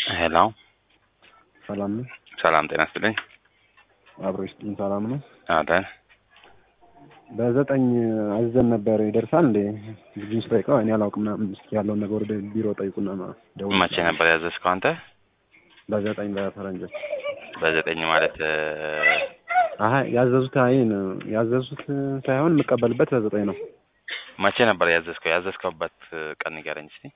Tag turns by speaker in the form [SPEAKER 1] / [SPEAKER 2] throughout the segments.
[SPEAKER 1] ሄሎ
[SPEAKER 2] ሰላም ነው።
[SPEAKER 1] ሰላም ጤና ይስጥልኝ።
[SPEAKER 2] አብሮ ይስጥልኝ። ሰላም ነው።
[SPEAKER 1] አለን
[SPEAKER 2] በዘጠኝ አዘን ነበር ይደርሳል እንዴ? ልጁን ስጠይቀው እኔ አላውቅም ምናምን እስኪ ያለውን ነገር ወደ ቢሮ ጠይቁና ደውል።
[SPEAKER 1] መቼ ነበር ያዘዝከው አንተ?
[SPEAKER 2] በዘጠኝ በፈረንጆች
[SPEAKER 1] በዘጠኝ ማለት
[SPEAKER 2] አሀ ያዘዙት አይን ያዘዙት ሳይሆን የምቀበልበት በዘጠኝ ነው።
[SPEAKER 1] መቼ ነበር ያዘዝከው? ያዘዝከውበት ቀን ንገረኝ እስቲ።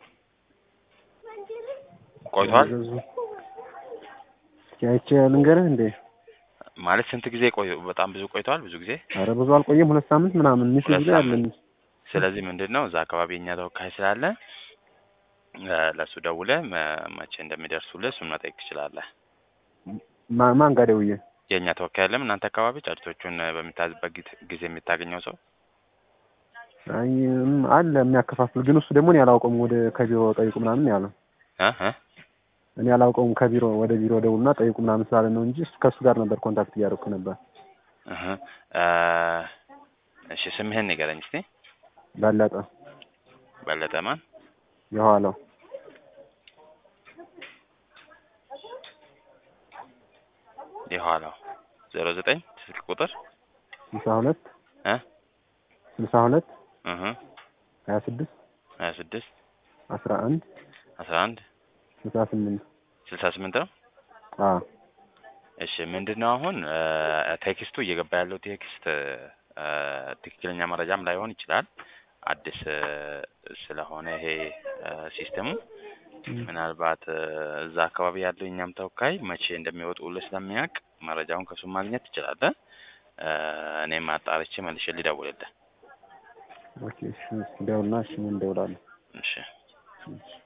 [SPEAKER 1] ቆይቷል
[SPEAKER 2] ያዘዙ እስኪ አይቼ ልንገርህ እንዴ?
[SPEAKER 1] ማለት ስንት ጊዜ ቆይ? በጣም ብዙ ቆይቷል። ብዙ ጊዜ
[SPEAKER 2] አረ ብዙ አልቆየም። ሁለት ሳምንት ምናምን ሚስ
[SPEAKER 1] ሁለት
[SPEAKER 2] ጊዜ አለን።
[SPEAKER 1] ስለዚህ ምንድን ነው እዛ አካባቢ የኛ ተወካይ ስላለ እ ለእሱ ደውለህ መ- መቼ እንደሚደርሱልህ እሱን መጠየቅ ትችላለህ።
[SPEAKER 2] ማ- ማን ጋር ደውዬ?
[SPEAKER 1] የእኛ ተወካይ የለም እናንተ አካባቢ ጫጭቶቹን በሚታዝበት ጊዜ- ጊዜ የሚታገኘው ሰው
[SPEAKER 2] አይ እም፣ አለ የሚያከፋፍል ግን እሱ ደግሞ እኔ አላውቀውም። ወደ ከቢሮ ጠይቁ ምናምን ነው ያለው።
[SPEAKER 1] እ እ
[SPEAKER 2] እኔ አላውቀውም። ከቢሮ ወደ ቢሮ ደውልና ጠይቁ ምናምን ስላለ ነው እንጂ እሱ ከእሱ ጋር ነበር ኮንታክት እያደረኩ ነበር።
[SPEAKER 1] እህ እ እሺ ስምህን ንገረኝ እስቲ።
[SPEAKER 2] በለጠ
[SPEAKER 1] በለጠ ማን?
[SPEAKER 2] የኋላው
[SPEAKER 1] የኋላው ዜሮ ዘጠኝ ስልክ ቁጥር
[SPEAKER 2] ስልሳ ሁለት
[SPEAKER 1] እ
[SPEAKER 2] ስልሳ ሁለት
[SPEAKER 1] እህ
[SPEAKER 2] ሀያ ስድስት
[SPEAKER 1] ሀያ ስድስት
[SPEAKER 2] አስራ አንድ
[SPEAKER 1] አስራ አንድ
[SPEAKER 2] ስልሳ ስምንት
[SPEAKER 1] ስልሳ ስምንት ነው።
[SPEAKER 2] አዎ
[SPEAKER 1] እሺ ምንድን ነው አሁን እ ቴክስቱ እየገባ ያለው ቴክስት እ ትክክለኛ መረጃም ላይሆን ይችላል። አዲስ እ ስለሆነ ይሄ እ ሲስተሙ ምናልባት እ እዛ አካባቢ ያለው የኛም ተወካይ መቼ እንደሚወጡልህ ስለሚያውቅ መረጃውን ከሱ ማግኘት ትችላለህ። እ እኔም አጣርቼ መልሼ ልደውልልህ።
[SPEAKER 2] ኦኬ እሺ ደውልና እሺ ምን ደውላለሁ
[SPEAKER 1] እሺ
[SPEAKER 2] እሺ